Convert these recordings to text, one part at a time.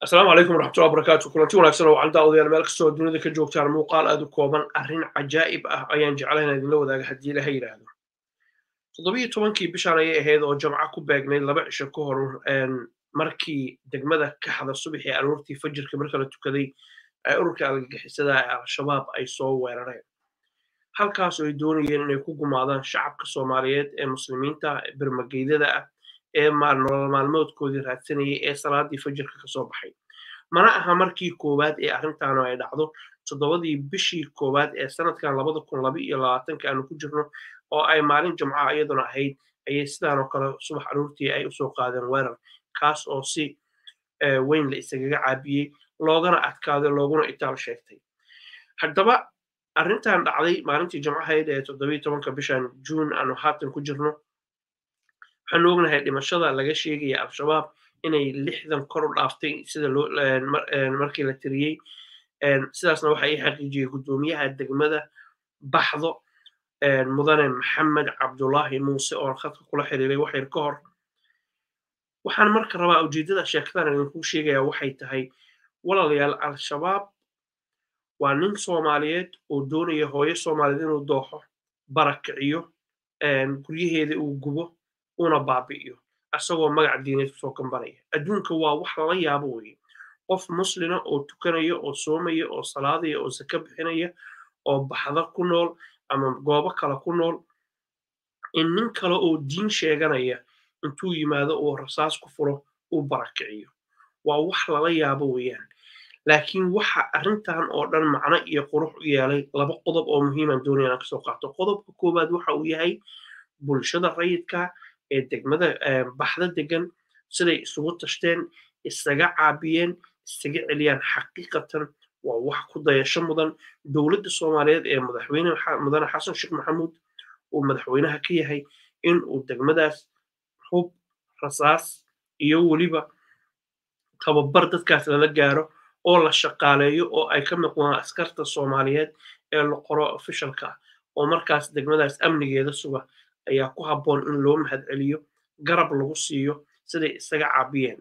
asalaamu calaykum waraxmatullahi wabarakaatu kulanti wanaagsan oo wacan daawadayaal meel kastoo dunida ka joogtaan muuqaal aad u kooban arrin cajaa'ib ah ayaan jeclayn inaan idinla wadaaga haddii ilaha yidhaahdo toddobiyo tobankii bishaan ayay ahayd oo jamco ku beegnayd laba cisho ka hor markii degmada kaxda subaxii aroortii fajirka marka la tukaday ee ururka argagixisada ee al-shabaab ay soo weerareen halkaas oo ay doonayeen inay ku gumaadaan shacabka soomaaliyeed ee muslimiinta birmageydada ah ee nolol maalmoodkoodii raadsanayay ee salaadii fajirka kasoo baxay mana aha markii koowaad ee arrintaanu ay dhacdo toddobadii bishii koowaad ee sanadkan labada kun laba iyo labaatanka aanu ku jirno oo ay maalin jumca iyaduna ahayd ayay sidaanoo kale subax aroortii ay usoo qaadeen weerar kaas oo si weyn la isagaga caabiyey loogana adkaaday looguna itaal sheegtay haddaba arrintan dhacday maalintii jumcahayd ee toddobiyo tobanka bishan juun aanu haatan ku jirno waxaanu ognahay dhimashada laga sheegaya al-shabaab inay lixdan kor u dhaaftay sida markii la tiriyey sidaasna waxa ii xaqiijiyey guddoomiyaha degmada baxdo mudane maxamed cabdulaahi muuse oo khadka kula xiriiray waxyar ka hor waxaan marka rabaa ujeeddada sheekadan idinkuu sheegaya waxay tahay walaalayaal al-shabaab waa nin soomaaliyeed oo doonaya hooyo soomaaliyeed inuu dooxo barakiciyo guryaheeda uu gubo una baabi'iyo asagoo magac diineed kusoo gambanaya adduunka waa wax lala yaabo weye qof muslina oo tukanaya oo soomaya oo salaadaya oo saka bixinaya oo baxda ku nool ama goobo kale ku nool in nin kale oo diin sheeganaya intuu yimaado uu rasaas ku furo uu barakiciyo waa wax lala yaabo weeyaan laakiin waxa arrintan oo dhan macno iyo qurux u yeelay laba qodob oo muhiiman doonaya inaan kasoo qaato qodobka koowaad waxa uu yahay bulshada rayidka ee degmada baxda degan siday isugu tashteen isaga caabiyeen isaga celiyaan xaqiiqatan waa wax ku dayasho mudan dowladda soomaaliyeed ee madaxweyne mudane xasan sheekh maxamuud uu madaxweynaha ka yahay in uu degmadaas hub rasaas iyo weliba tababar dadkaas lala gaaro oo la shaqaaleeyo oo ay ka miqdaan askarta soomaaliyeed ee la qoro ofishalka oo markaas degmadaas amnigeeda suga ayaa ku habboon in loo mahad celiyo garab lagu siiyo siday isaga caabiyeen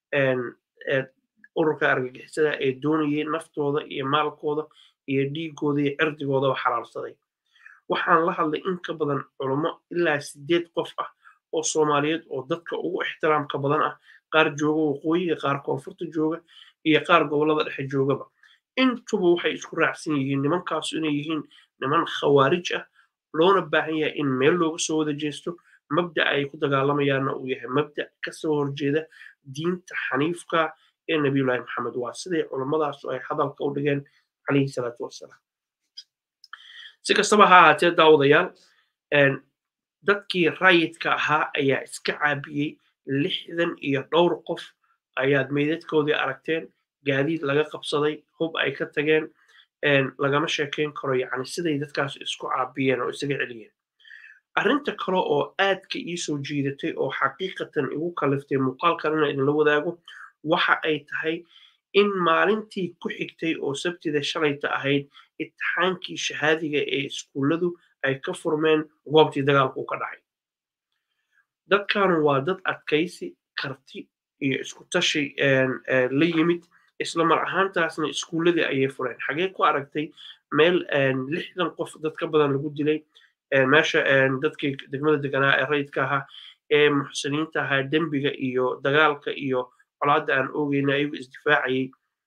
ururka argagixisada ee doonayay naftooda iyo maalkooda iyo dhiigooda iyo cirdigoodaba xalaalsaday waxaan la hadlay in ka badan culummo ilaa sideed qof ah oo soomaaliyeed oo dadka ugu ixtiraamka badan ah qaar jooga waqooyiga qaar koonfurta jooga iyo qaar gobollada dhexe joogaba intuba waxay isku raacsan yihiin nimankaasu inay yihiin niman khawaarij ah loona baahan yahay in meel looga soo wada jeesto mabda ay ku dagaalamayaanna uu yahay mabda kasoo horjeeda diinta xaniifka ee nabiyullaahi maxamed waa siday culummadaas ay hadalka u dhigeen calayhi salaatu wassalaam si kastaba ha ahaatee daawadayaal dadkii rayidka ahaa ayaa iska caabiyey lixdan iyo dhowr qof ayaad meydadkoodii aragteen gaadiid laga qabsaday hub ay ka tageen lagama sheekayn karo yacni siday dadkaas isku caabiyeen oo isaga celiyeen arrinta kale oo aadka ii soo jiidatay oo xaqiiqatan igu kaliftay muuqaalkan inaan idinla wadaago waxa ay tahay in maalintii ku xigtay oo sabtida shalayta ahayd itixaankii shahaadiga ee iskuulladu ay ka furmeen goobtii dagaalku ka dhacay dadkanu waa dad adkaysi karti iyo isku tashi la yimid isla mar ahaantaasna iskuulladii ayay fureen xagee ku aragtay meel lixdan qof dad ka badan lagu dilay meesha dadkii degmada deganaa ee rayidka ahaa ee muxsiniinta ahaa dembiga iyo dagaalka iyo colaadda aan oogeyna ayagu isdifaacayay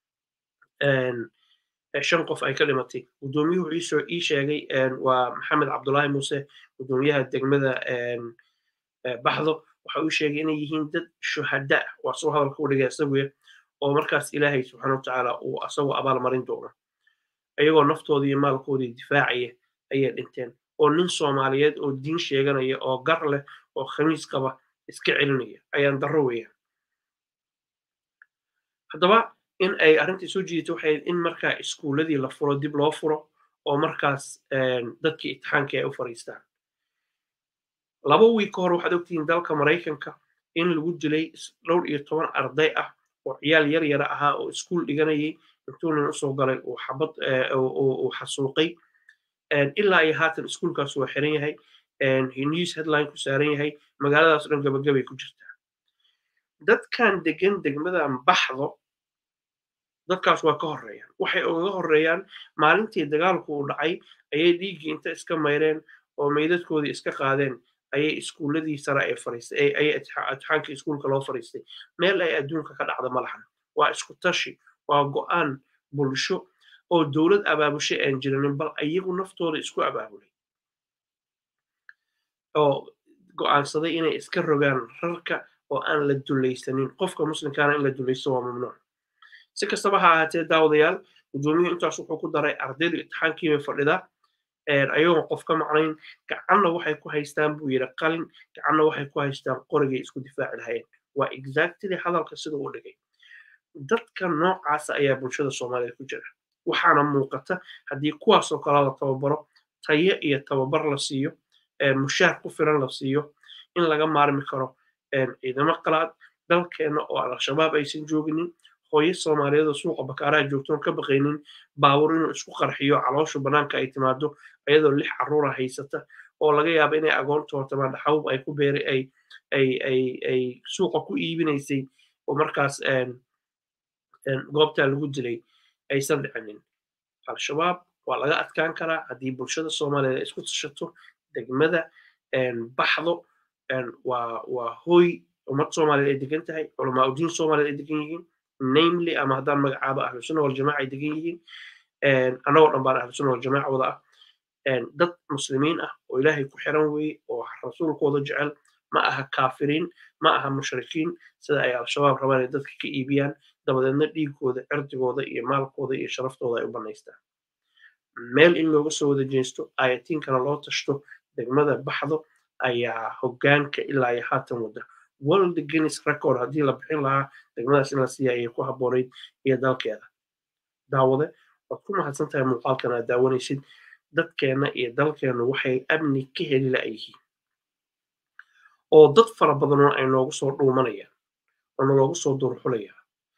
shan qof ay ka dhimatay guddoomiyuhu iisoo ii sheegay waa maxamed cabdulaahi muuse guddoomiyaha degmada baxdo waxa uu sheegay inay yihiin dad shuhada ah waa soo hadalka u dhigay isaguya oo markaas ilaahay subxaana watacaala uu asagoo abaal marin doono ayagoo naftoodii iyo maalkoodii difaacaya ayay dhinteen oo nin soomaaliyeed oo diin sheeganaya oo gar leh oo khamiis qaba iska celinaya ayaan darro weeyaan haddaba in ay arrintii soo jiidato waxay in markaa iskuulladii la furo dib loo furo oo markaas dadkii itixaankii ay u fariistaan laba wiig ka hor waxaad ogtihiin dalka maraykanka in lagu dilay dhowr iyo toban arday ah oo ciyaal yar yara ahaa oo iskuul dhiganayay intuu nin usoo galay uu xabad uu xasuuqay ilaa iyo haatan iskuulkaas waa xiran yahay news headline ku saaran yahay magaaladaas dhan gabagabay ku jirtaa dadkan degan degmadan baxdo dadkaas waa ka horreeyaan waxay ugaga horreeyaan maalintii dagaalku uu dhacay ayay dhiiggii inta iska mayreen oo meydadkoodii iska qaadeen ayay iskuulladii sare ay fariistay ayay itixaankii iskuulka loo fariistay meel ay adduunka ka dhacda ma lahan waa isku tashi waa go'aan bulsho oo dowlad abaabushay aan jiranin bal iyagu naftooda isku abaabulay oo go'aansaday inay iska rogaan rarka oo aan la dulaysanin qofka muslimkaana in la dulaysto waa mamnuuc si kastaba ha ahaatee daawadayaal gudoomiyuhu intaas wuxuu ku daray ardaydu itixaankii bay fadhidaa ayagoon qof ka macnayn gacanna waxay ku haystaan buu yidhi qalin gacanna waxay ku haystaan qorigay isku difaaci lahayeen waa exactly hadalka sida uu dhigay dadka noocaasa ayaa bulshada soomaaliyeed ku jira waxaana muuqata haddii kuwaasoo kale la tababaro tayo iyo tababar la siiyo mushaar ku filan la siiyo in laga maarmi karo ciidamo qalaad dalkeenna oo al-shabaab aysan jooginin hooyo soomaaliyeed oo suuqa bakaaraha joogtoon ka baqaynin baabur inuu isku qarxiyo calooshu bannaanka ay timaado iyadoo lix carruura haysata oo laga yaabo inay agoontoota madhaxawb ay ku beeray ay ay ay ay suuqa ku iibinaysay oo markaas goobtaa lagu dilay aysan dhicinin al-shabaab waa laga adkaan karaa haddii bulshada soomaaliyeed ay isku tashato degmada baxdo waa waa hooy ummad soomaaliyeed ay degan tahay culamaa udiin soomaaliyeed ay degan yihiin namely ama haddaan magacaabo ahlusuna waljamaca ay degan yihiin annagoo dhan baan ahlusuna waljamaca wada ah dad muslimiin ah oo ilaahay ku xiran weeye oo rasuulkooda jecel ma aha kaafiriin ma aha mushrikiin sida ay al-shabaab rabaan inay dadka ka iibiyaan dabadeedna dhiigooda cirdigooda iyo maalkooda iyo sharaftooda ay u bannaystaan meel in looga soo wada jeesto ayatiinkana loo tashto degmada baxdo ayaa hoggaanka ilaa iyo haatan wada world guinness record haddii la bixin lahaa degmadaas in la siiya ayay ku habboonayd iyo dalkeeda daawade waad ku mahadsan tahay muuqaalkan aad daawanaysid dadkeenna iyo dalkeenna waxay amni ka heli la'yihiin oo dad fara badanoo ay noogu soo dhuumanayaan oo naloogu soo durxulayaan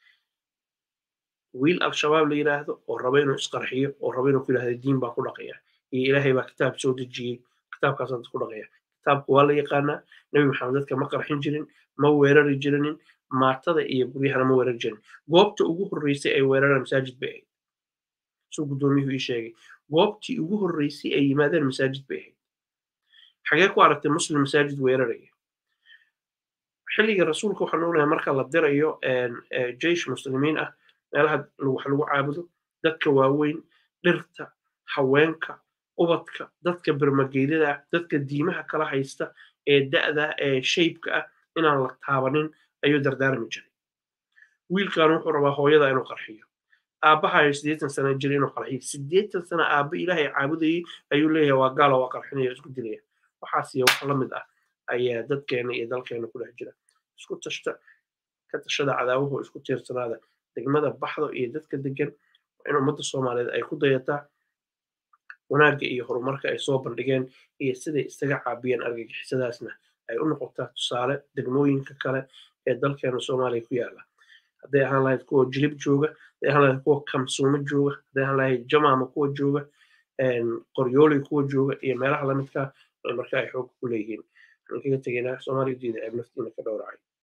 wiil al-shabaab la yidhaahdo oo raba inuu isqarxiyo oo raba inuu ku yidhahdo diin baa ku dhaqaya iyo ilaahay baa kitaab soo dejiyey kitaabkaasaan dad ku dhaqaya kitaabka waa la yaqaanaa nebi maxamed dadka ma qarxin jirin ma weerari jirinin maatada iyo guryahana ma weerari jirin goobta ugu horreysay ay weeraraan masaajid bay ahayd suu guddoomiyuhu ii sheegay goobtii ugu horreysay ay yimaadeen masaajid bay ahayd xagee ku aragtay muslim masaajid weeraraya xilliga rasuulka waxaan ognahay marka la dirayo jeish muslimiin ah meelaha wax lagu caabudo dadka waaweyn dhirta haweenka ubadka dadka bermageydada ah dadka diimaha kala haysta ee da'da ee shaybka ah inaan la taabanin ayuu dardaarmi jiray wiilkan wuxuu rabaa hooyada inuu qarxiyo aabbahayo siddeetan sana jira inuu qarxiyo siddeetan sana aabba ilaahay caabudayay ayuu leeyahay waa gaalo waa qarxinaya isku dilaya waxaasiyo wax la mid ah ayaa dadkeena iyo dalkeena ku dhex jira isku tashta ka tashada cadaawahu isku tiirsanaada degmada baxdo iyo dadka degan in ummadda soomaaliyeed ay ku dayataa wanaagga iyo horumarka ay soo bandhigeen iyo siday isaga caabiyeen argagixisadaasna ay u noqotaa tusaale degmooyinka kale ee dalkeena soomaaliya ku yaala hadday ahaan lahayd kuwa jilib jooga hadday ahaan lahayd kuwa kamsuumo jooga hadday ahaan lahayd jamaama kuwa jooga qoryooley kuwa jooga iyo meelaha lamidka marka ay xoog ku leeyihiin waxaan kaga tegaynaa soomaaliya diida ceeb naftiina ka dhowracay